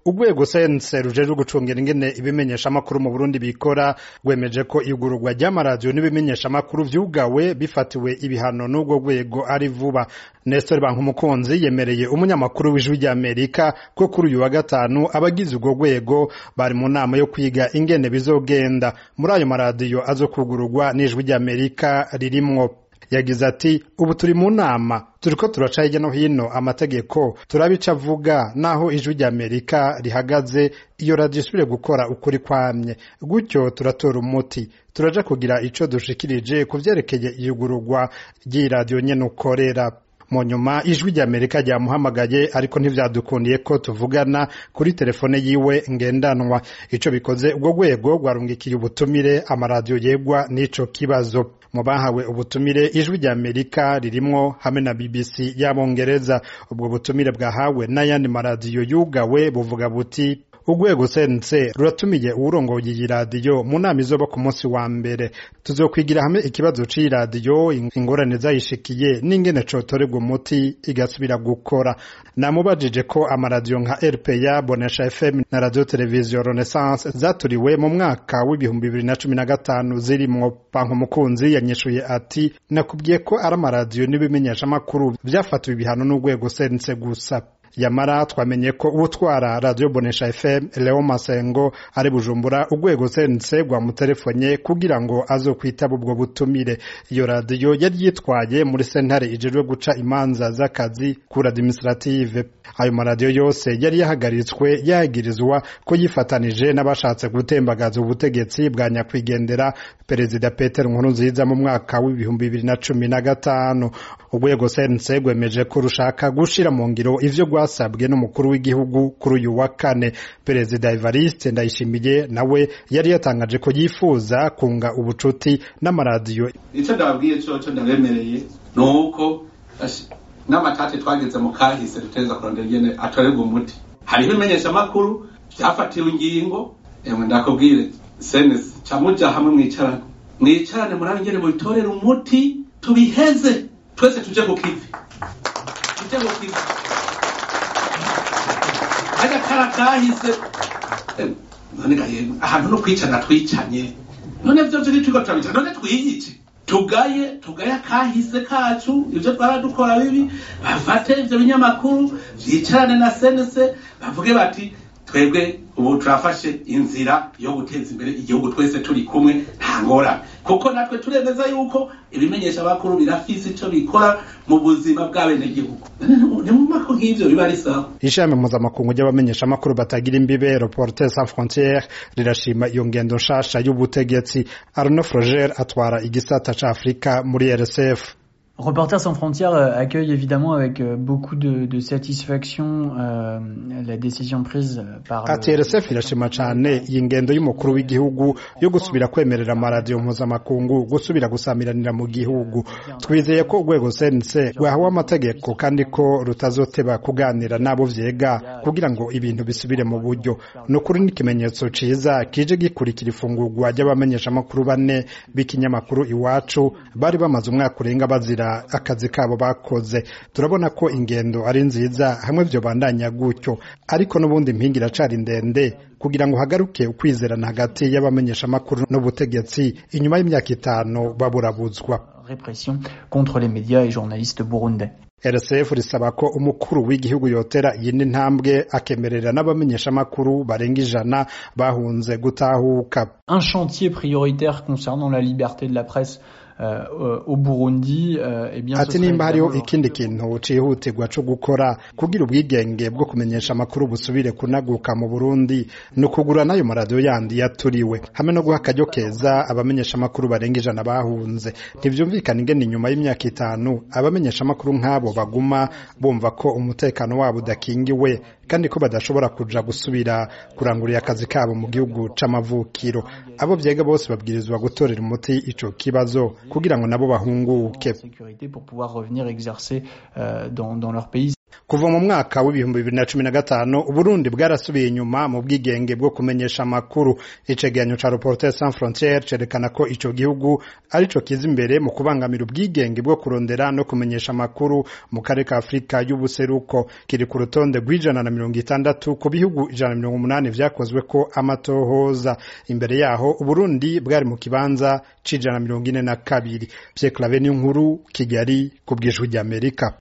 urwego sense rujejwe gucungira ingene ibimenyeshamakuru mu burundi bikora rwemeje ko igururwa ry'amaradiyo n'ibimenyeshamakuru vyugawe bifatiwe ibihano n'urwo rwego ari vuba nestor bankumukunzi yemereye umunyamakuru w'ijwi ry'amerika ko kuri uyu wa gatanu abagize urwo rwego bari mu nama yo kwiga ingene bizogenda muri ayo maradiyo azokugururwa n'ijwi ry'amerika ririmwo yagize ati ubu turi mu nama turiko turaca hirya no hino amategeko turabica avuga naho ijwi ry'amerika rihagaze iyo radiyo isubire gukora ukuri kwamye gutyo turatora umuti turaja kugira ico dushikirije ku vyerekeye iyugururwa ry'iyi radiyo nyene ukorera mu nyuma ijwi ry'amerika ryamuhamagaye ariko ntivyadukundiye ko tuvugana kuri telefone yiwe ngendanwa ico bikoze ubwo rwego rwarungikiye ubutumire amaradiyo yegwa n'ico kibazo mu bahawe ubutumire ijwi ry'amerika ririmwo hamwe na bbc y'abongereza ubwo butumire bwahawe n'ayandi maradiyo yugawe buvuga buti urwego sense ruratumiye uwurongoye iyi radiyo mu nama izoba ku munsi wa mbere tuzokwigira hamwe ikibazo c'iyi radiyo ingorane zayishikiye n'ingene cotorerwa umuti igasubira gukora namubajije ko amaradiyo nka rpa bonesha fm na radio televiziyo renaissance zaturiwe mu mwaka w'ibihumbi bibiri na cumi na gatanu zirimwo banki umukunzi yanyishuye ati nakubwiye ko ari amaradiyo n'ibimenyeshamakuru vyafatiwe ibihano n'urwego sense gusa yamara twamenye ko utwara radio bonesha fm leo masengo ari bujumbura urwego sense rwamuterefonye kugira ngo azokwitaba ubwo butumire iyo radiyo yari yitwaye muri sentare ijejwe guca imanza z'akazi kuri administrative ayo maradiyo yose yari yahagaritswe yagirizwa ko yifatanije n'abashatse gutembagaza ubutegetsi bwa nyakwigendera perezida peter nkurunziza mu mwaka w'ibihumbi bibiri na cumi na gatanu urwego sense rwemeje ko rushaka gushira mu ngiro ivyo rwasabwe n'umukuru w'igihugu kuri uyu wa kane perezida evariste ndayishimiye nawe yari yatangaje ko yifuza kunga ubucuti n'amaradiyo icyo ndababwiye coco ndabemereye ni uko n'amatate twageze mu kahise duteza kurondera ingene atorerwa umuti hariho imenyeshamakuru vyafatiwe ingingo emwe ndakubwire senesi camuja hamwe mwicarane mwicarane murabe ingene mubitorera umuti tubiheze twese tuje ku kivi tuje ku kivi kajya kara kahise none gaye ahantu no kwicana twicanye none vyo vyo turiko turabicara none twiyice tugaye tugaye akahise kacu ivyo twaradukora bibi bafate ivyo binyamakuru vyicarane na senese bavuge bati twebwe ubu turafashe inzira yo guteza imbere igihugu twese turi kumwe nta ngorane kuko natwe turemeza yuko ibimenyesha bakuru birafise ico bikora mu buzima bw'abenegihugu ni mu mako nk'ivyo biba ari sawa ishami mpuzamakungu ry'abamenyeshamakuru batagira imbibe reporters sans frontiere rirashima iyo ngendo nshasha y'ubutegetsi arno froger atwara igisata ca afurika muri rsf Reporters sans frontières accueille évidemment avec beaucoup de, de satisfaction euh, la décision prise par ati RSF irashima cane iyi ngendo y'umukuru w'igihugu yo gusubira kwemerera amaradiyo mpuzamakungu gusubira gusamiranira mu gihugu twizeye ko urwego sense rwahawe amategeko kandi ko rutazoteba kuganira n'abo vyega kugira ngo ibintu bisubire mu buryo ni ukuri n'ikimenyetso ciza kije gikurikira ifungurwa ry'abamenyeshamakuru bane b'ikinyamakuru iwacu bari bamaze umwaka urenga bazira akazi kabo bakoze turabona ko ingendo ari nziza hamwe vyo bandanya gutyo ariko n'ubundi impinga iracari ndende kugira ngo hagaruke ukwizerana hagati y'abamenyeshamakuru n'ubutegetsi inyuma y'imyaka itanu baburabuzwa répression contre les médias et journalistes burundais RSF risaba ko umukuru w'igihugu yotera iyindi ntambwe akemerera n'abamenyeshamakuru barenga ijana bahunze gutahuka un chantier prioritaire concernant la liberté de la presse Uh, au Burundi uh, eh bien ati nimba hariho ikindi kintu cihutirwa co gukora kugira ubwigenge bwo kumenyesha amakuru busubire kunaguka mu Burundi ni ukugura n'ayo maradiyo yandi yaturiwe hamwe no guha akaryo keza abamenyesha amakuru barenga ijana bahunze ntivyumvikana ingene inyuma y'imyaka itanu abamenyesha amakuru nk'abo baguma bumva ko umutekano wabo udakingiwe kandi ko badashobora kuja gusubira kurangurira akazi kabo mu gihugu c'amavukiro abo vyega bose babwirizwa gutorera umuti ico kibazo kugira ngo nabo bahunguke pour pouvoir revenir exercer euh, dans, dans leur pays kuva mu mwaka w'ibihumbi bibiri na cumi na gatanu uburundi bwarasubiye inyuma mu bwigenge bwo kumenyesha amakuru icegeranyo ca reporter sans frontiere cerekana ko ico gihugu arico kiza imbere mu kubangamira ubwigenge bwo kurondera no kumenyesha amakuru mu karere ka afurika y'ubuseruko kiri ku rutonde rw'ijana na mirongo itandatu ku bihugu ijana na mirongo umunani vyakozwe ko amatohoza imbere yaho uburundi bwari mu kibanza c'ijana na mirongo ine na kabiri pierre clave n'inkuru kigali ku bw'ijwi ry'amerika